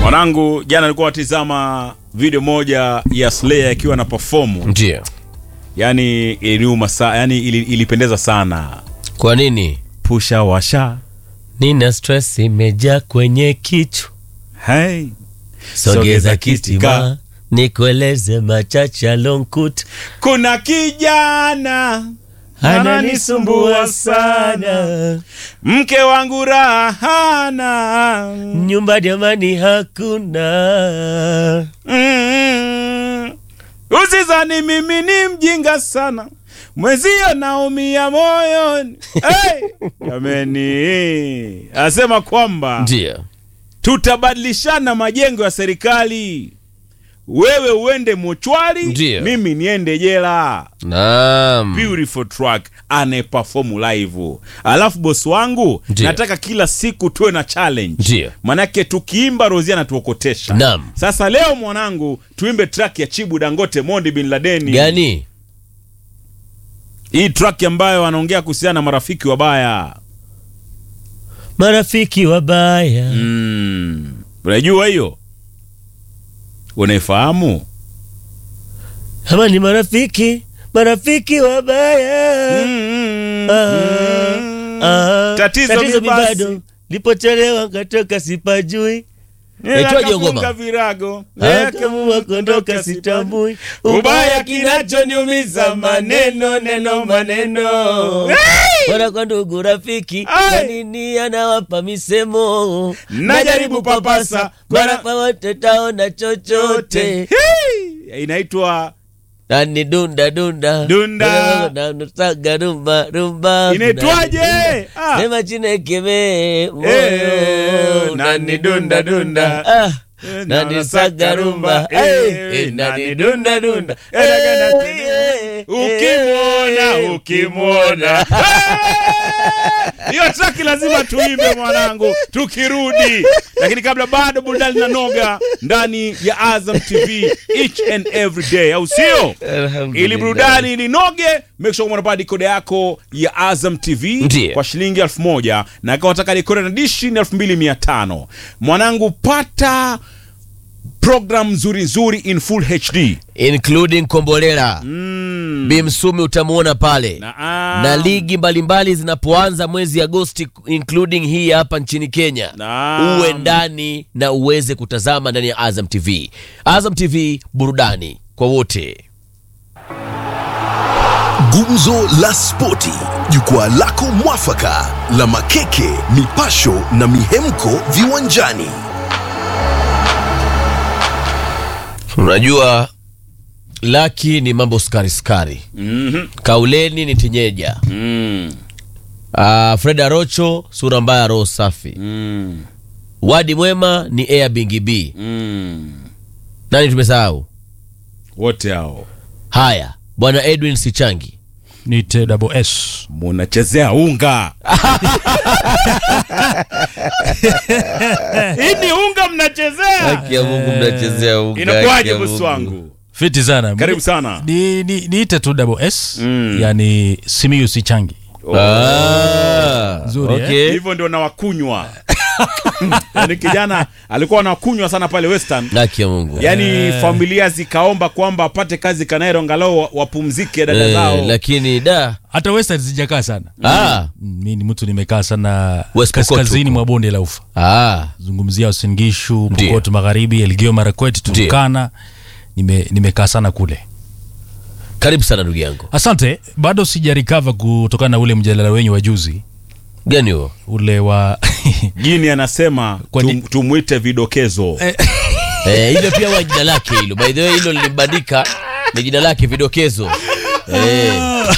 Mwanangu jana alikuwa atizama video moja ya Slayer akiwa na perform. Ndio. Yaani iliniuma sana, yani ili, ilipendeza sana. Kwa nini? Pusha washa. Nina stress imejaa kwenye kichwa. Hey. Sogeza kitima nikueleze machache alonkuta. Kuna kijana Ananisumbua sana. mke wangu raha hana. Nyumba jamani hakuna. Mm. Usizani mimi ni mjinga sana, mwezio naumia moyoni. Hey! Jameni, asema kwamba Ndio. tutabadilishana majengo ya serikali, wewe uende mochwari, Ndio. mimi niende jela. Naam. Beautiful track anayeperform live. Alafu bosi wangu, Ndio. nataka kila siku tuwe na challenge. Ndio. Manake tukiimba Rozi anatuokotesha. Naam. Sasa leo mwanangu, tuimbe track ya Chibu Dangote Mondi bin Ladeni. Gani? Hii track ambayo anaongea kuhusiana na marafiki wabaya. Marafiki wabaya. Mm. Unajua hiyo? Unaifahamu? Ama ni marafiki, marafiki wabaya. Mm. Ah, ah. Tatizo mi mi basi. bado lipochelewa ngatoka sipajui Nikafunga Naitwaje ngoma? virago. akaamua kuondoka sitambui ubaya kinachoniumiza maneno neno maneno bora kwa ndugu rafiki Ai! kwa nini anawapa misemo Najaribu papasa, bora bora- kwa wote taona chochote Hey! Inaitwa nani dunda dunda Dunda. nasaga rumba rumba Inaitwaje? Ah. sema chinekeme Eh, moyo nani dunda dunda. ah nani saga rumba eh nani dunda dunda ukimwona ukimwona hiyo traki lazima tuimbe mwanangu tukirudi lakini kabla bado burudani na noga ndani ya azam tv each and every day au sio ili burudani ilinoge make sure unapata dikoda yako ya azam tv Ndiyo. kwa shilingi elfu moja na kama unataka dikoda na dishi ni elfu mbili mia tano mwanangu pata program nzuri nzuri in full hd including kombolela mm. bimsumi utamuona pale Naam. na ligi mbalimbali zinapoanza mwezi agosti including hii hapa nchini kenya Naam. uwe ndani na uweze kutazama ndani ya azam tv azam tv burudani kwa wote Gumzo la Spoti, jukwaa lako mwafaka la makeke, mipasho na mihemko viwanjani. unajua laki ni mambo skari skari Mhm. kauleni ni tinyeja Mm. uh, fred arocho sura mbaya roho safi Mm. wadi mwema ni air bingi b Mm. nani tumesahau wote hao haya bwana edwin sichangi ni TWS. munachezea unga hii ni unga mnachezea haki ya mungu mnachezea unga, haki inakuwaje ya bosi Mungu. wangu Fiti sana. karibu sana Ni, ni, niite tu double S Mm. yani Simiyu Sichangi. Ah, Nzuri, eh? okay. hivyo ndio nawakunywa yaani kijana alikuwa anakunywa sana pale western haki ya mungu yaani familia zikaomba kwamba apate kazi kanairo angalau wa- wapumzike dada Eh, zao lakini da Hata Western sijakaa sana. ah, Mm, Mi ni mtu nimekaa sana West Pokot kaskazini huko. mwa bonde la ufa. ah. Zungumzia Uasin Gishu, Ndio. Pokot Magharibi, Elgeyo Marakwet, Turkana. Nime, nimekaa sana kule. karibu sana ndugu yangu Asante, bado sijarikava kutokana na ule mjadala wenyu wa juzi gani huo ule wa jini anasema Kwani- tum, tumwite vidokezo eh, hilo pia wa jina lake hilo by the way hilo lilimbandika ni jina lake vidokezo eh.